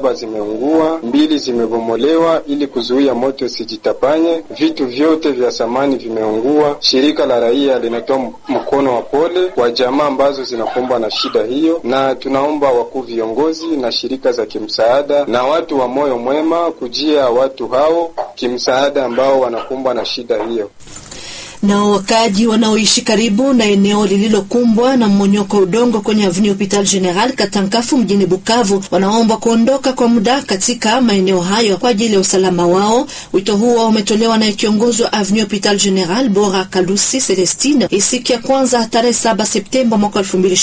saba zimeungua, mbili zimebomolewa ili kuzuia moto usijitapanye. Vitu vyote vya samani vimeungua. Shirika la raia linatoa mkono wa pole kwa jamaa ambazo zinakumbwa na shida hiyo, na tunaomba wakuu viongozi na shirika za kimsaada na watu wa moyo mwema kujia watu hao kimsaada ambao wanakumbwa na shida hiyo. Nao wakaaji wanaoishi karibu na eneo lililokumbwa na mmonyoko udongo kwenye Avenue Hopital General Katankafu mjini Bukavu wanaomba kuondoka kwa muda katika maeneo hayo kwa ajili ya usalama wao. Wito huo umetolewa na kiongozi wa Avenue Hopital General Bora Kalusi Celestine siku ya kwanza tarehe 7 Septemba mwaka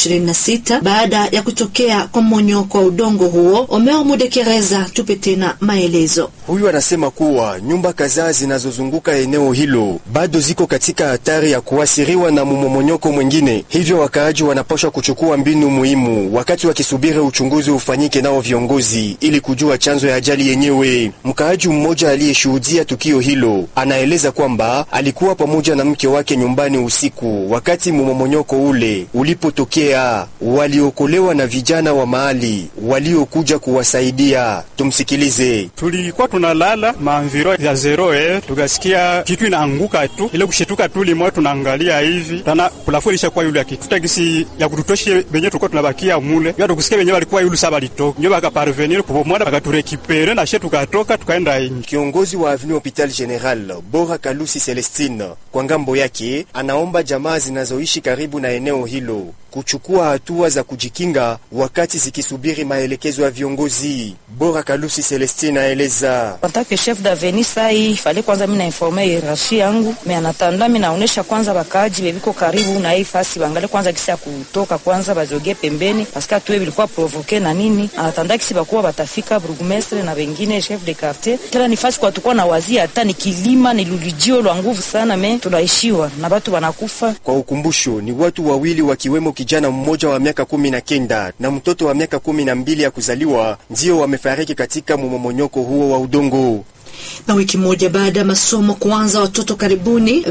2026 baada ya kutokea kwa mmonyoko wa udongo huo. Omeo Mudekereza tupe tena maelezo. Huyu anasema kuwa nyumba kadhaa zinazozunguka eneo hilo bado ziko katika hatari ya kuathiriwa na mmomonyoko mwingine, hivyo wakaaji wanapaswa kuchukua mbinu muhimu wakati wakisubiri uchunguzi ufanyike nao viongozi ili kujua chanzo ya ajali yenyewe. Mkaaji mmoja aliyeshuhudia tukio hilo anaeleza kwamba alikuwa pamoja na mke wake nyumbani usiku wakati mmomonyoko ule ulipotokea. Waliokolewa na vijana wa mahali waliokuja kuwasaidia. Tumsikilize. Tulikuwa tunalala maanviro ya zero eh, tukasikia kitu inaanguka tu, ile kushituka tu limo, tunaangalia hivi tana kulafu ilishakuwa yule kitu tutagisi ya kututoshe benye tulikuwa tunabakia mule ndio tukusikia benye walikuwa yule saba litoka ndio bakaparvenir kupomona bakaturekipere na she tukatoka tukaenda inji. Kiongozi wa Avenue Hopital General Bora Kalusi Celestine kwa ngambo yake anaomba jamaa zinazoishi karibu na eneo hilo kuchukua hatua za kujikinga wakati zikisubiri maelekezo ya viongozi. Bora Kalusi Celestine aeleza Antake chef d'avenue sai fale kwanza mimi nainforme hierarchie yangu me anatanda mimi naonesha kwanza bakaaji bebiko karibu na hii fasi bangale kwanza kisi ya kutoka kwanza bazoge pembeni paske tuwe bilikuwa provoke na nini anatanda kisi bakuwa batafika burgmestre na wengine chef de quartier tena ni fasi kwa tukua na wazia hata ni kilima ni lulijio lwa nguvu sana me tunaishiwa na batu banakufa. Kwa ukumbusho, ni watu wawili wakiwemo kijana mmoja wa miaka kumi na kenda na mtoto wa miaka kumi na mbili ya kuzaliwa ndio wamefariki katika mmomonyoko huo wa udongo na wiki moja baada ya masomo kuanza, watoto karibuni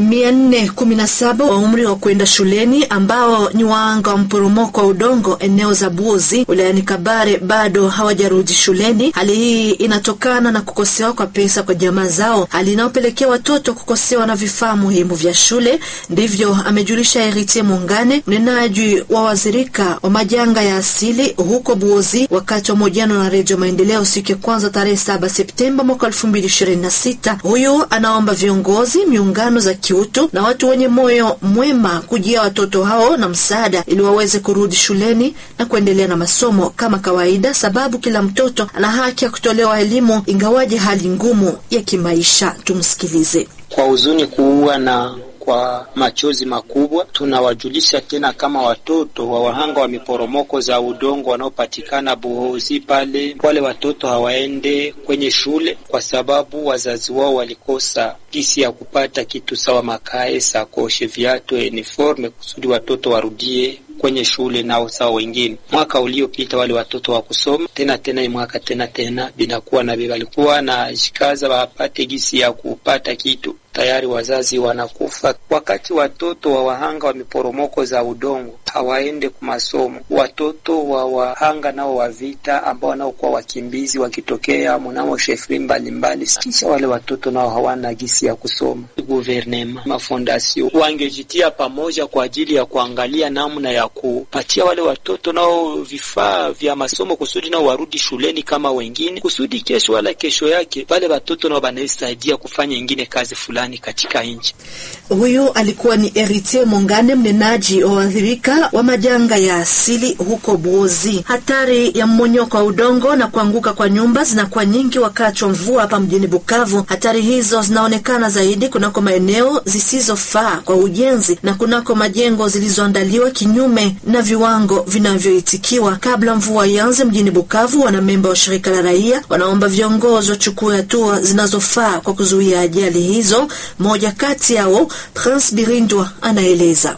417 wa umri wa kwenda shuleni ambao ni waanga wa mporomoko wa udongo eneo za Buozi wilayani Kabare bado hawajarudi shuleni. Hali hii inatokana na kukosewa kwa pesa kwa jamaa zao, hali inayopelekea watoto kukosewa na vifaa muhimu vya shule. Ndivyo amejulisha Eritie Mungane, mnenaji wa wazirika wa majanga ya asili huko Buozi, wakati wa mahojiano na Redio Maendeleo siku ya kwanza tarehe 7 Septemba mwaka 2026. Huyu anaomba viongozi, miungano za kiutu na watu wenye moyo mwema kujia watoto hao na msaada ili waweze kurudi shuleni na kuendelea na masomo kama kawaida, sababu kila mtoto ana haki ya kutolewa elimu ingawaje hali ngumu ya kimaisha. Tumsikilize. Kwa huzuni kuua na kwa machozi makubwa tunawajulisha tena kama watoto wa wahanga wa miporomoko za udongo wanaopatikana Buhozi pale, wale watoto hawaende kwenye shule kwa sababu wazazi wao walikosa gisi ya kupata kitu sawa makae, sakoshe, viatu, uniforme kusudi watoto warudie kwenye shule nao sawa wengine. Mwaka uliopita wale watoto wa kusoma tena tena, mwaka tena tena binakuwa na walikuwa na jikaza wapate gisi ya kupata kitu tayari wazazi wanakufa. Wakati watoto wa wahanga wa miporomoko za udongo hawaende ku masomo, watoto wa wahanga nao wa vita ambao wanaokuwa wakimbizi wakitokea mnamo shefri mbalimbali, kisha wale watoto nao hawana gisi ya kusoma. Guvernema, mafondasio wangejitia pamoja kwa ajili ya kuangalia namna ya kupatia wale watoto nao vifaa vya masomo kusudi nao warudi shuleni kama wengine, kusudi kesho wala kesho yake wale watoto nao wanaisaidia kufanya ingine kazi fulani katika nchi. Huyu alikuwa ni Eritie Mongane, mnenaji wa waathirika wa majanga ya asili huko Buozi. Hatari ya mmonyoko wa udongo na kuanguka kwa nyumba zinakuwa nyingi wakati wa mvua hapa mjini Bukavu. Hatari hizo zinaonekana zaidi kunako maeneo zisizofaa kwa ujenzi na kunako majengo zilizoandaliwa kinyume na viwango vinavyoitikiwa. Kabla mvua ianze mjini Bukavu, wanamemba wa shirika la raia wanaomba viongozi wachukue hatua zinazofaa kwa kuzuia ajali hizo. Mmoja kati yao Prince Birindwa anaeleza.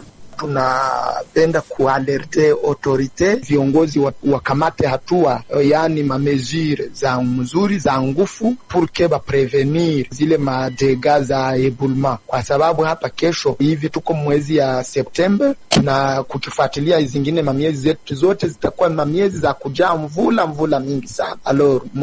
Tunapenda kualerte autorite viongozi wakamate hatua, yaani mamesure za mzuri za ngufu purke baprevenir zile madega za ebulma, kwa sababu hapa kesho hivi tuko mwezi ya Septemba na kukifuatilia zingine mamiezi zetu zote zitakuwa mamiezi za kujaa mvula mvula mingi sana alor